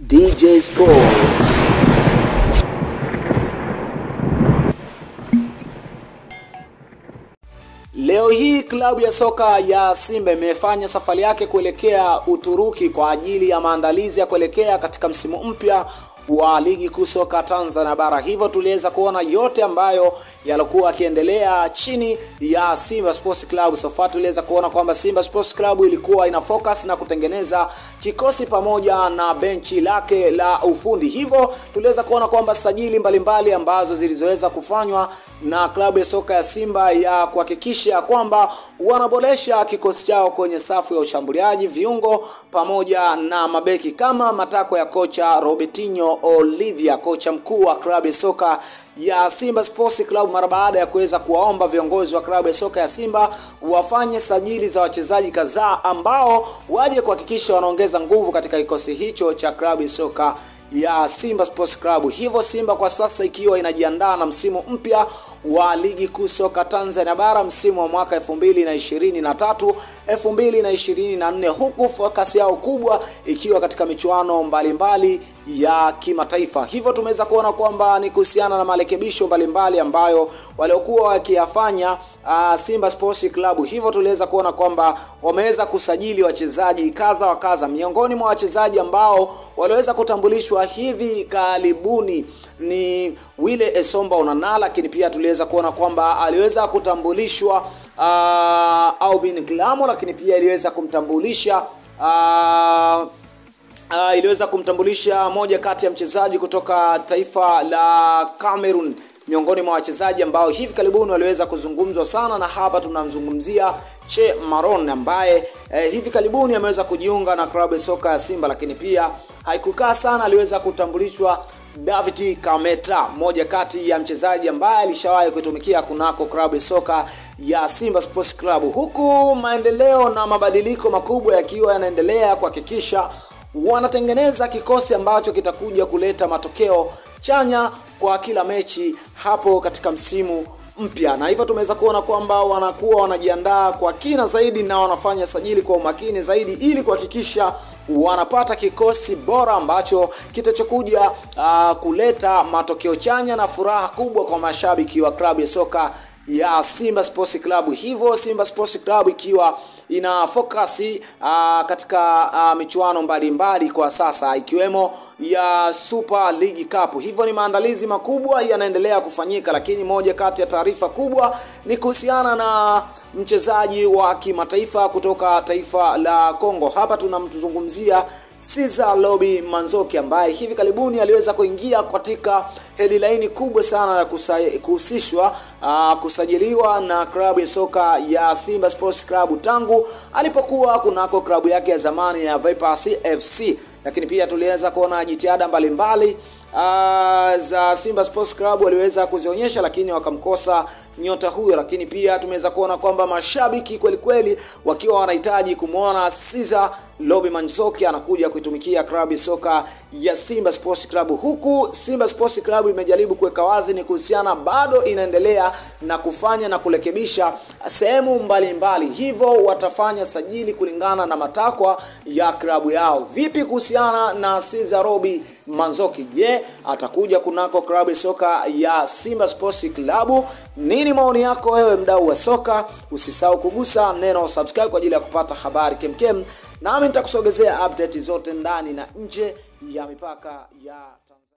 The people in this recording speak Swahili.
DJ Sports. Leo hii klabu ya soka ya Simba imefanya safari yake kuelekea Uturuki kwa ajili ya maandalizi ya kuelekea katika msimu mpya wa ligi kuu soka Tanzania bara. Hivyo tuliweza kuona yote ambayo yalikuwa yakiendelea chini ya Simba Sports Club. So far tuliweza kuona kwamba Simba Sports Club ilikuwa ina focus na kutengeneza kikosi pamoja na benchi lake la ufundi. Hivyo tuliweza kuona kwamba sajili mbalimbali ambazo zilizoweza kufanywa na klabu ya soka ya Simba ya kuhakikisha kwamba wanaboresha kikosi chao kwenye safu ya ushambuliaji, viungo pamoja na mabeki kama matakwa ya kocha Robertinho Olivia, kocha mkuu wa klabu ya soka ya Simba Sports Club, mara baada ya kuweza kuwaomba viongozi wa klabu ya soka ya Simba wafanye sajili za wachezaji kadhaa ambao waje kuhakikisha wanaongeza nguvu katika kikosi hicho cha klabu ya soka ya Simba Sports Club. Hivyo Simba kwa sasa ikiwa inajiandaa na msimu mpya wa ligi kuu soka Tanzania bara msimu wa mwaka 2023 2024, huku focus yao kubwa ikiwa katika michuano mbalimbali ya kimataifa. Hivyo tumeweza kuona kwamba ni kuhusiana na marekebisho mbalimbali ambayo waliokuwa wakiyafanya uh, Simba Sports Club. Hivyo tuliweza kuona kwamba wameweza kusajili wachezaji kadha wa kadha. Miongoni mwa wachezaji ambao waliweza kutambulishwa hivi karibuni ni Wile Esomba Onana, lakini pia tuliweza kuona kwamba aliweza kutambulishwa uh, Aubin Glamo, lakini pia iliweza kumtambulisha uh, uh, iliweza kumtambulisha moja kati ya mchezaji kutoka taifa la Cameroon miongoni mwa wachezaji ambao hivi karibuni waliweza kuzungumzwa sana, na hapa tunamzungumzia Che Maron ambaye eh, hivi karibuni ameweza kujiunga na klabu ya soka ya Simba, lakini pia haikukaa sana, aliweza kutambulishwa David Kameta, mmoja kati ya mchezaji ambaye alishawahi kutumikia kunako klabu ya soka ya Simba Sports Club, huku maendeleo na mabadiliko makubwa yakiwa yanaendelea kuhakikisha wanatengeneza kikosi ambacho kitakuja kuleta matokeo chanya kwa kila mechi hapo katika msimu mpya, na hivyo tumeweza kuona kwamba wanakuwa wanajiandaa kwa kina zaidi na wanafanya sajili kwa umakini zaidi ili kuhakikisha wanapata kikosi bora ambacho kitachokuja uh, kuleta matokeo chanya na furaha kubwa kwa mashabiki wa klabu ya soka ya Simba Sports Club. Hivyo Simba Sports Club ikiwa ina focus uh, katika uh, michuano mbalimbali kwa sasa ikiwemo ya Super League Cup. Hivyo ni maandalizi makubwa yanaendelea kufanyika, lakini moja kati ya taarifa kubwa ni kuhusiana na mchezaji wa kimataifa kutoka taifa la Kongo. Hapa tunamtuzungumzia Cesar Lobi Manzoki ambaye hivi karibuni aliweza kuingia katika headline kubwa sana ya kuhusishwa uh, kusajiliwa na klabu ya soka ya Simba Sports Club tangu alipokuwa kunako klabu yake ya zamani ya Vipers FC, lakini pia tuliweza kuona jitihada mbalimbali Uh, za Simba Sports Club waliweza kuzionyesha lakini wakamkosa nyota huyo, lakini pia tumeweza kuona kwamba mashabiki kweli kweli wakiwa wanahitaji kumwona Cesar Lobi Manzoki anakuja kuitumikia klabu ya soka ya Simba Sports Club, huku Simba Sports Club imejaribu kuweka wazi ni kuhusiana, bado inaendelea na kufanya na kurekebisha sehemu mbalimbali, hivyo watafanya sajili kulingana na matakwa ya klabu yao. Vipi kuhusiana na Cesar Lobi Manzoki? Je, atakuja kunako klabu ya soka ya Simba Sports Club? Nini maoni yako wewe mdau wa soka? Usisahau kugusa neno subscribe kwa ajili ya kupata habari kemkem, nami nitakusogezea update zote ndani na nje ya mipaka ya